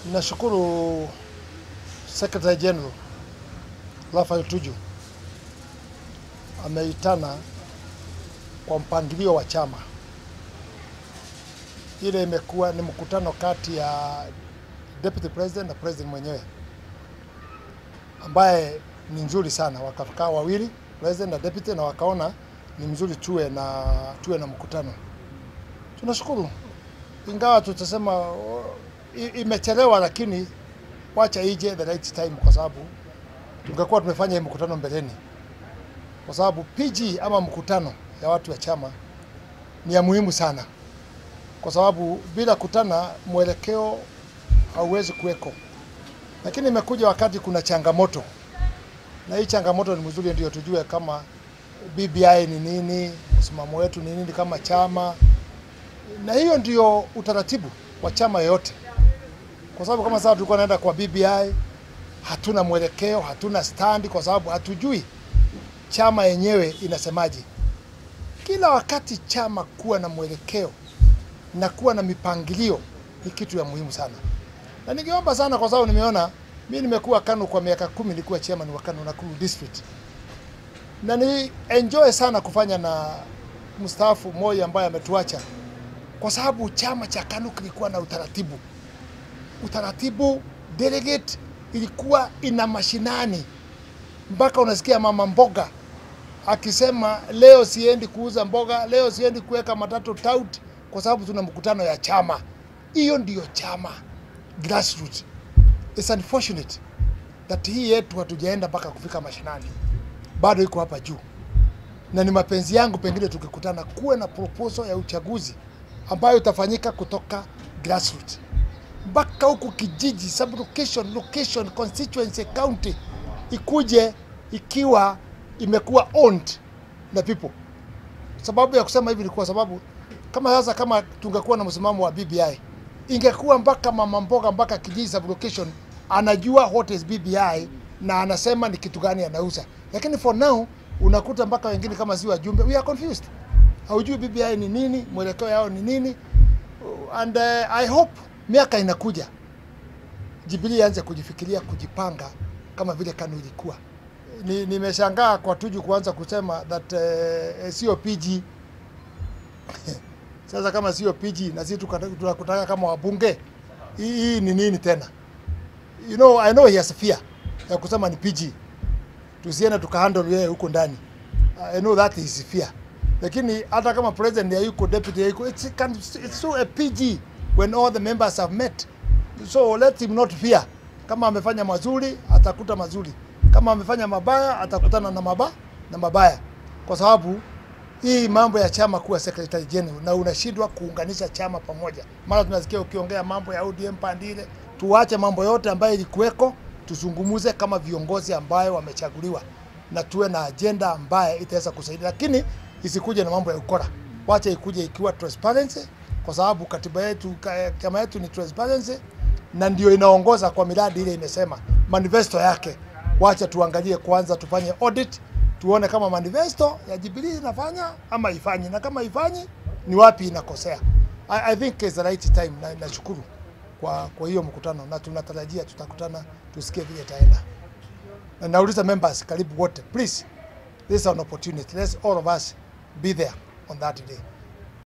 Nashukuru Secretary General Raphael Tuju ameitana kwa mpangilio wa chama. Ile imekuwa ni mkutano kati ya Deputy President na President mwenyewe ambaye ni nzuri sana, wakakaa wawili President na Deputy na wakaona ni mzuri tuwe na tuwe na mkutano. Tunashukuru, ingawa tutasema oh, i- imechelewa, lakini wacha ije the right time, kwa sababu tungekuwa tumefanya hii mkutano mbeleni, kwa sababu PG ama mkutano ya watu wa chama ni ya muhimu sana, kwa sababu bila kutana mwelekeo hauwezi kuweko. Lakini imekuja wakati kuna changamoto, na hii changamoto ni mzuri, ndio tujue kama BBI ni nini, msimamo wetu ni nini kama chama, na hiyo ndio utaratibu wa chama yoyote, kwa sababu kama sasa tulikuwa naenda kwa BBI, hatuna mwelekeo, hatuna standi, kwa sababu hatujui chama yenyewe inasemaje. Kila wakati chama kuwa na mwelekeo na kuwa na mipangilio ni kitu ya muhimu sana, na ningeomba sana, kwa sababu nimeona mi nimekuwa KANU kwa miaka kumi, nilikuwa chairman wa KANU Nakuru district na ni enjoy sana kufanya na mstaafu mmoja ambaye ametuacha, kwa sababu chama cha KANU kilikuwa na utaratibu. Utaratibu delegate ilikuwa ina mashinani, mpaka unasikia mama mboga akisema leo siendi kuuza mboga, leo siendi kuweka matatu tout, kwa sababu tuna mkutano ya chama. Hiyo ndiyo chama grassroots. It's unfortunate that hii yetu hatujaenda mpaka kufika mashinani bado iko hapa juu, na ni mapenzi yangu pengine tukikutana kuwe na proposal ya uchaguzi ambayo itafanyika kutoka grassroots mpaka huku kijiji, sub location, location, constituency, county ikuje ikiwa imekuwa owned na people. Sababu ya kusema hivi ni kwa sababu kama sasa, kama tungekuwa na msimamo wa BBI, ingekuwa mpaka mama mboga mpaka kijiji sub location anajua what is BBI na anasema ni kitu gani anauza, lakini for now unakuta mpaka wengine kama si wajumbe, we are confused, haujui BBI ni nini, mwelekeo yao ni nini, and uh, I hope miaka inakuja Jubilee ianze kujifikiria kujipanga kama vile KANU ilikuwa. Ni, nimeshangaa kwa Tuju kuanza kusema that uh, sio PG sasa kama sio PG na sisi tuka- tunakutaka kama wabunge, hii hii ni nini tena? You know, I know he has fear ya kusema ni PG, tusiende tukahandle yeye huko ndani. I know that is fear, lakini hata kama president hayuko, deputy hayuko, it's, can, it's so a PG when all the members have met, so let him not fear. Kama amefanya mazuri atakuta mazuri, kama amefanya mabaya atakutana na maba na mabaya, kwa sababu hii mambo ya chama kuwa secretary general na unashindwa kuunganisha chama pamoja. Mara tunasikia ukiongea mambo ya ODM pandile, tuache mambo yote ambayo ilikuweko, tuzungumuze kama viongozi ambayo wamechaguliwa na tuwe na ajenda ambaye itaweza kusaidia, lakini isikuje na mambo ya ukora. Wacha ikuje ikiwa transparency, kwa sababu katiba yetu, ka- chama yetu ni transparency na ndio inaongoza kwa miradi ile imesema manifesto yake. Wacha tuangalie kwanza, tufanye audit tuone kama manifesto ya Jubilee inafanya ama ifanyi, na kama ifanyi ni wapi inakosea. I, I think it's the right time, na nashukuru kwa, kwa hiyo mkutano na tunatarajia tutakutana tusikie vile itaenda, na nauliza members karibu wote, please, this is an opportunity, let's all of us be there on that day.